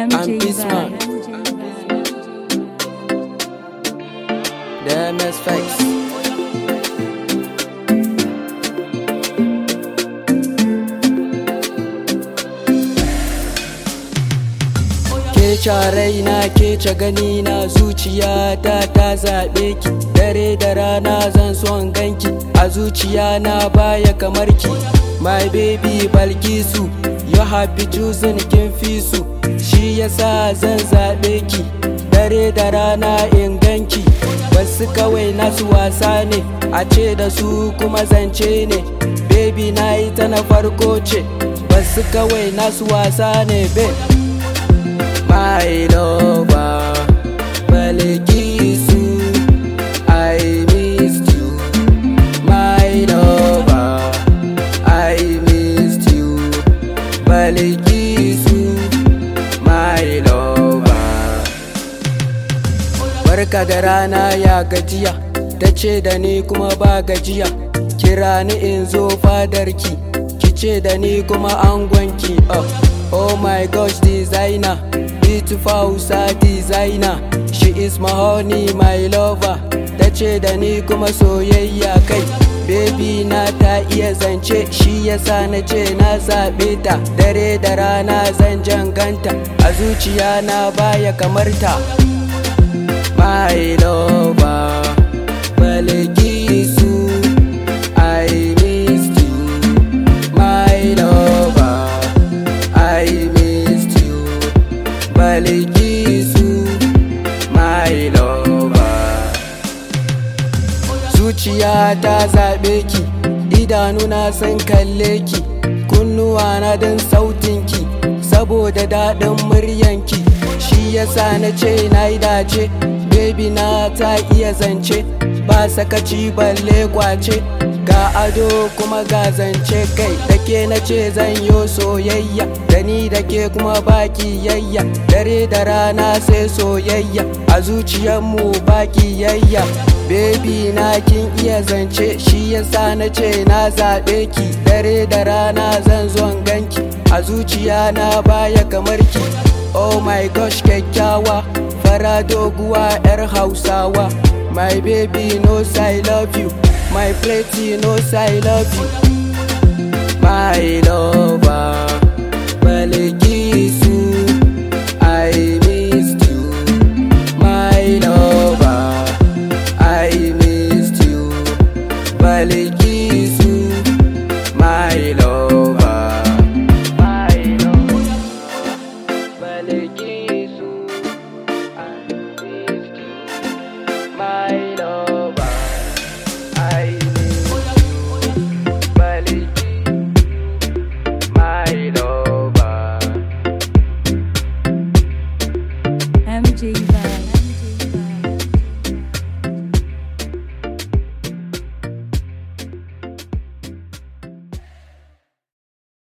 MJ Bismarck. Vibes. The MS Face. Ke raina ke ce gani na zuciyata ta zaɓe ki dare da rana zan son ganki a zuciya na baya kamar ki my baby balkisu you happy choosing kin fi su shi yasa zan zaɓe ki dare da rana in ganki wasu kawai nasu wasa ne a ce da su kuma zance ne baby na yi ta na farko ce wasu kawai nasu wasa ne babe my lover Balikisu I missed you my lover I missed you Balikisu my lover Barka da rana ya gajiya ta ce da ni kuma ba gajiya kira ni in zo fadarki ki ce da ni kuma angonki oh, oh my gosh designer beautiful Hausa designer she is my honey my lover ta ce da ni kuma soyayya kai baby na ta iya zance shi yasa na ce na zaɓe ta dare da rana zan janganta a zuciya na baya kamar ta my lover Balikisu I missed you my lover I missed you Balikisu my lover Zuciya ta zaɓe ki idanuna sun kalle ki kunnuwa na don sautinki saboda daɗin muryanki shi yasa na ce na yi dace baby na ta iya zance ba sakaci balle kwace ga ado kuma ga zance kai da ke na ce zan yo soyayya da ni da ke kuma baki yayya dare da rana sai soyayya a zuciyarmu baki yayya baby na kin iya zance shi yasa na ce na zaɓe ki dare da rana zan zo ganki a zuciya na baya kamar ki oh my gosh kyakkyawa fara doguwa yar hausawa my baby knows i love you my pretty knows i love you my